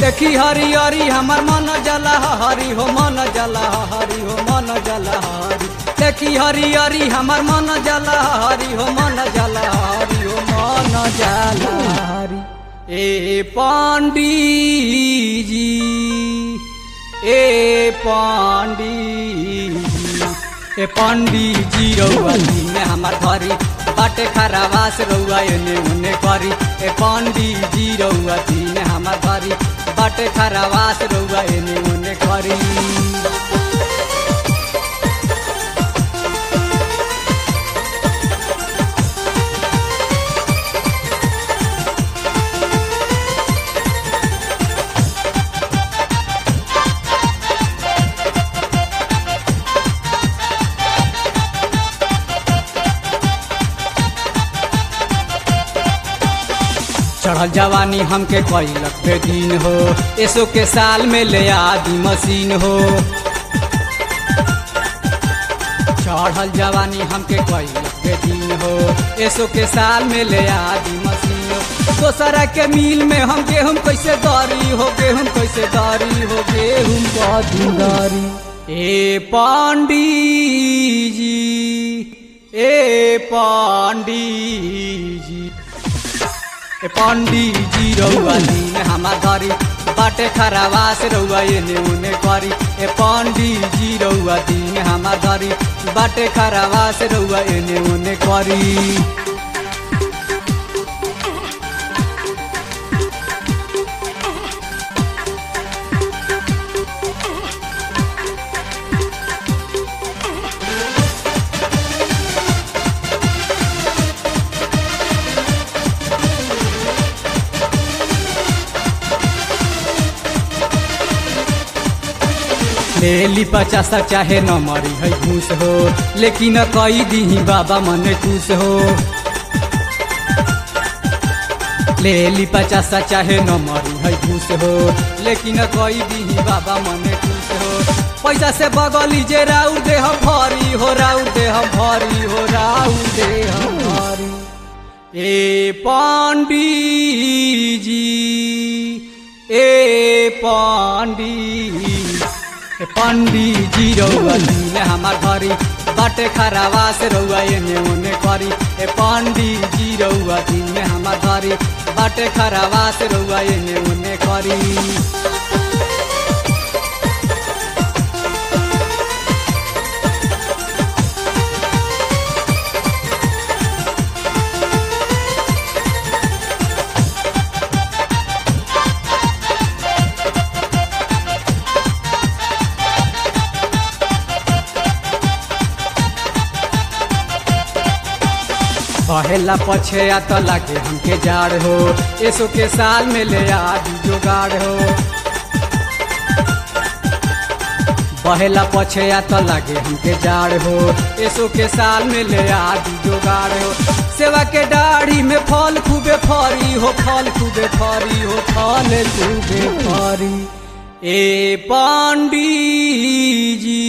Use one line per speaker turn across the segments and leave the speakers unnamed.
देखी हरियरी हमर मन जला हरि हो मन जला हरि हो मन जला हरि देखी हरियरी हमर मन जला हरि हो मन जला हरि हो मन जला हरि ए पांडी जी ए पांडी जी ए पांडी जी रउआ में हमार घरी बाटे खरावास रउआ एने उने करी ए पांडी जी रउआ में हमार घरी बाटे खरावास रउआ एने उने करी चढ़ल जवानी हमके कैलक पे दिन हो एसो के साल में ले आदि मशीन हो चढ़ल जवानी हमके कैलक पे दिन हो एसो के साल में ले आदि मशीन हो दोसरा के मिल में हम गेहूं कैसे दरी हो गेहूं कैसे दरी हो गेहूं कदी दरी ए पांडी जी ए पांडी जी ए पांडी जी रउआ दिन हमार घरी बाटे खरावास रउआ एने उने करी ए पांडी जी रउआ दिन हमार घरी बाटे खरावास रउआ एने उने करी ले ली पचास चाहे न मरी है घूस हो लेकिन कई दी बाबा मन खुश हो ले ली पचास चाहे न मरी है घूस हो लेकिन कई दी बाबा मन खुश हो पैसा से बगली जे राउ दे हम भरी हो राउ दे हम भरी हो राउ दे हम भरी ए पांडी जी ए पांडी ए पांडी जी रउआ दिन हमार घरी बाटे खरावास रउआ एने ओने करी ए पांडी जी रउआ दिन हमार घरी बाटे खरावास रउआ एने ओने करी पहला पछे आ तो लागे हमके जाड़ हो एसो के साल में ले आदि जोगाड़ हो पहला पछे आ तो लागे हमके जाड़ हो एसो के साल में ले आदि जोगाड़ हो सेवा के दाढ़ी में फल खूबे फरी हो फल खूबे फरी हो फल खूबे फरी ए पांडी जी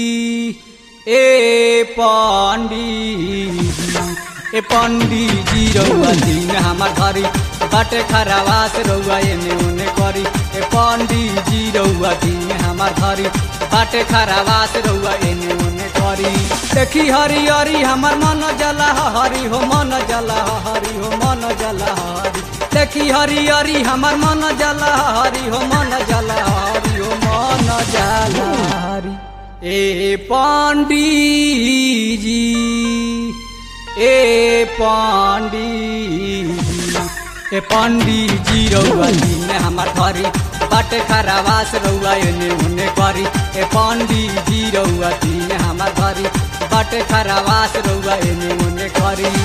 ए पांडी जी ए पंडी जी रउआ दिन हमार घरी बाटे खरावास रउआ एने उने करी ए पंडी जी रउआ दिन हमार घरी बाटे खरावास रउआ एने उने करी देखी हरियरी हमर मन जला हरि हो मन जला हरि हो मन जला हरि देखी हरियरी हमर मन जला हरि हो मन जला हरि हो मन जला हरि ए पंडी जी ए पांडी ए पांडी जी रउआ दिन हमार घरी बाटे खरावास रउआ एने उने करी ए पांडी जी रउआ दिन हमार घरी बाटे खरावास रउआ एने उने करी